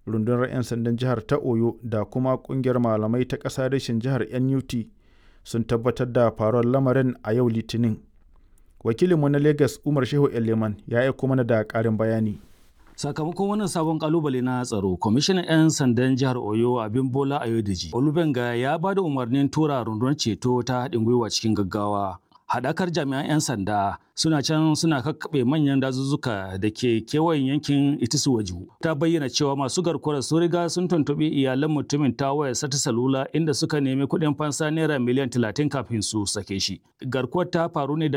rundunar 'yan sandan jihar ta oyo da kuma kungiyar malamai ta ƙasa rashin jihar nut sun tabbatar da faruwar lamarin a yau litinin wakilinmu na lagos umar shehu eleman ya aiko mana da ƙarin bayani sakamakon wannan sabon kalubale na tsaro kwamishinan 'yan sandan jihar oyo abin bola ayodeji olubenga ya ba da umarnin tura rundunar ceto ta haɗin gwiwa cikin gaggawa haɗakar jami'an 'yan sanda suna can suna kakkaɓe manyan dazuzzuka da ke kewayen yankin itisu waju ta bayyana cewa masu garkuwar sun riga sun tuntuɓi iyalan mutumin ta wayar sata salula inda suka nemi kuɗin fansa naira miliyan talatin kafin su sake shi garkuwar ta faru ne da